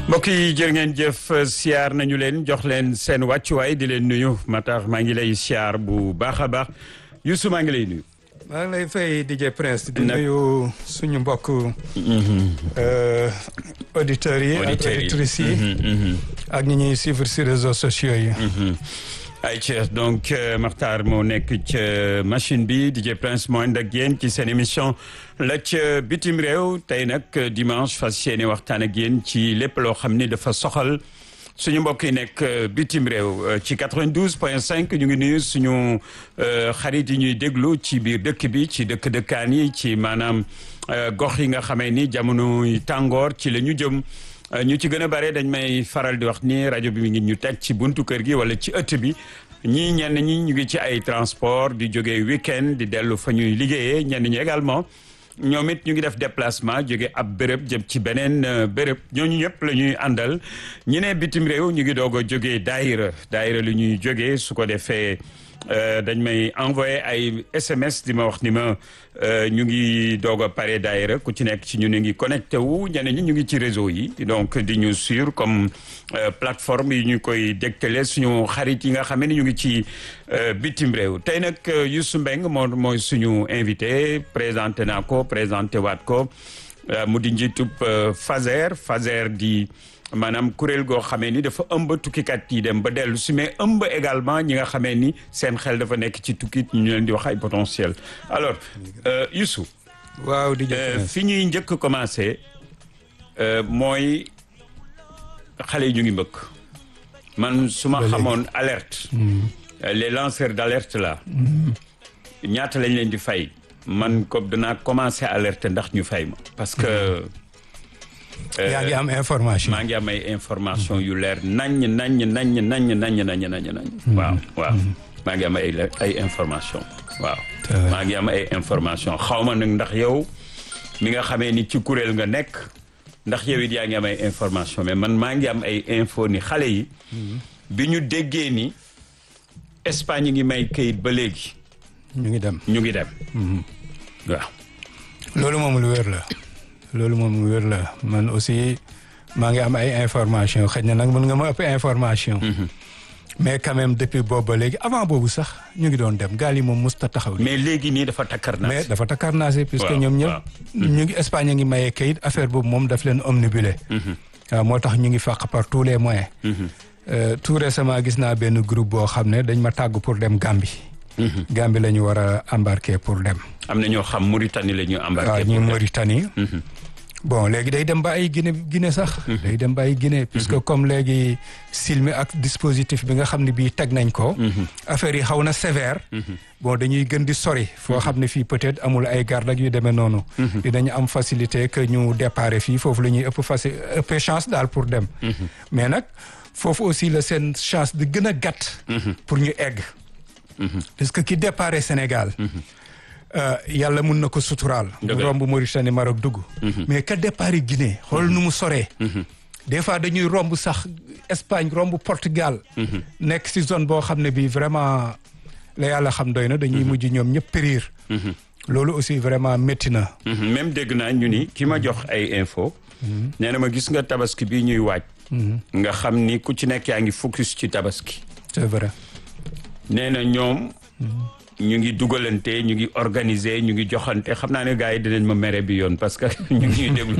mbokk yi jërë ngeen jëf siyaar nañu leen jox leen seen wàccuwaay di leen nuyu Matar maa ngi lay siyaar bu baax a baax Youssou maa ngi lay nuyu. maa ngi lay fay DJ Prince di nuyu suñu mbokk auditeurs yi ak auditrices yi ak ñi ñuy suivre si réseaux sociaux yi ay ci donc Makhtar moo nekk ca machine bi DJ Prince moo ànd ak yéen ci seen émission la ca bitim réew tey nag dimanche fas yéene waxtaan ak yéen ci lépp loo xam ni dafa soxal suñu mbokk yi nekk bitim réew ci 92 point 5 ñu ngi nuyu suñu xarit yi ñuy déglu ci biir dëkk bi ci dëkk dëkkaan yi ci maanaam gox yi nga xamee ni jamono tàngoor ci la ñu jëm ñu ci gën a bare dañ may faral di wax ni rajo bi mi ngi ñu teg ci buntu kër gi wala ci ëtt bi ñii ñenn ñi ñu ngi ci ay transport di jógee week-end di dellu fa ñuy liggéeyee ñenn ñi également ñoom it ñu ngi def déplacement jóge ab béréb jëm ci beneen béréb ñooñu ñëpp la ñuy àndal ñu ne bitim réew ñu ngi doog a jógee daayira daayira lu ñuy jógee su ko defee dañ may envoyé ay SMS di ma wax ni ma ñu ngi doog a pare daayira ku ci nekk ci ñu ngi connecté wu ñeneen ñi ñu ngi ci réseau yi donc di ñu suivre comme plateforme yi ñu koy dégtale suñu xarit yi nga xam ne ñu ngi ci bitim réew tey nag Youssou Mbeng moo mooy suñu invité présenté naa ko présenté waat ko mu di njiitub Fazer Fazer di maanaam kuréel goo xamee ni dafa ëmb tukkikat yi dem ba dellu si mais ëmb également ñi nga xamee ni seen xel dafa nekk ci tukkit ñu leen di wax ay potentiel alors Youssou waaw di fi ñuy njëkk commencé mooy xale yi ñu ngi mbëkk man su ma xamoon alerte les lanceurs d' alerte là ñaata lañ leen di fay man ko danaa commencé alerte ndax ñu fay ma parce que yaa ngi am information maa ngi am ay information yu leer naññ naññ naññ naññ naññ naññ naññ naññ waaw waaw maa ngi am ay ay information waaw maa ngi am ay information xaw ma nag ndax yow mi nga xamee ni ci kuréel nga nekk ndax yow it yaa ngi am ay information mais man maa ngi am ay info ni xale yi bi ñu déggee ni Espagne ngi may kayit ba léegi ñu ngi dem ñu ngi dem waaw loolu moom lu wér la loolu moom lu wér la man aussi maa ngi am ay information xëy na nag mën nga ma ëpp information mais quand même depuis boobu ba léegi avant boobu sax ñu ngi doon dem gaal yi moom musta taxaw mais léegi nii dafa takkarnaase mais dafa takkarnaase puisque ñoom ñëpp ñu ngi Espagne ngi mayee kayit affaire boobu moom daf leen omnibulé waaw moo tax ñu ngi fàq par tous les moyens tout récemment gis naa benn groupe boo xam ne dañ ma tàgg pour dem Gambie Gambie la ñu war a embarquer pour dem am na ñoo xam Mauritanie la ñu embarquer waaw ñu Mauritanie bon léegi day dem ba ay Guinée Guinée sax day dem ba ay Guinée puisque comme léegi silmi ak dispositif bi nga xam ne bii teg nañ ko affaire yi xaw na sévère bon dañuy gën di sori foo xam ne fii peut-être amul ay garde ak yu demee noonu dinañu am facilité que ñu déparé fii foofu la ñuy ëpp faci ëpp chance daal pour dem mais nag foofu aussi la seen chance di gën a gàtt pour ñu egg parce que ki déparé Sénégal yàlla mun na ko suturaal mu romb Mauritanie Maroc dugg mais ka départ Guinée xool nu mu soree des fois dañuy romb sax Espagne romb Portugal nekk si zone boo xam ne bi vraiment la yàlla xam doy na dañuy mujj ñoom ñëpp périr loolu aussi vraiment métti na même dégg naa ñu ni ki ma jox ay info nee na ma gis nga tabaski bi ñuy waaj nga xam ni ku ci nekk yaa ngi focus ci tabaski c'est vrai nee na ñoom ñu ngi dugalante ñu ngi organiser ñu ngi joxante xam naa ne gars yi dinañ ma mere bi yoon parce que ñu ngi ñuy déglu.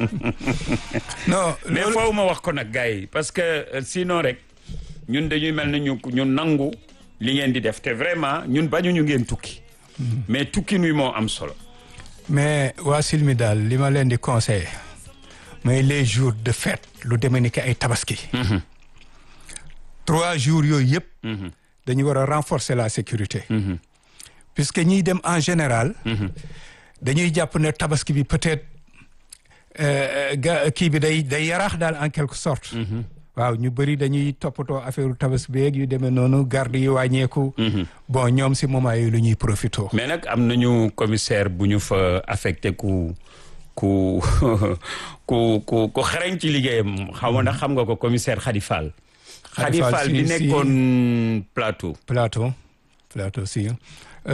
non mais foofu ma wax ko nag gars yi parce que sinon rek ñun dañuy mel ne ñu ñu nangu li ngeen di def te vraiment ñun bañu ñu ngeen tukki. mais tukki nuy moo am solo. mais waa Silmi daal li ma leen di conseiller mooy les jours de fête lu demee ni ki ay tabaski. trois jours yooyu yëpp. dañu war a renforcer la sécurité puisque ñiy dem en général dañuy jàpp ne tabaski bi peut-être ga kii bi day day yaraax daal en quelque sorte waaw ñu bëri dañuy toppatoo affaire tabaski beeg yu demee noonu garde yi wàññeeku bon ñoom si moment yooyu lu ñuy profité mais nag am nañu commissaire bu ñu fa affecté ku ku ku ku ku xereñ ci liggéeyam xaw ma ndax xam nga ko commissaire Khady Fall Khady Fall bi nekkoon plateau. plateau plateau si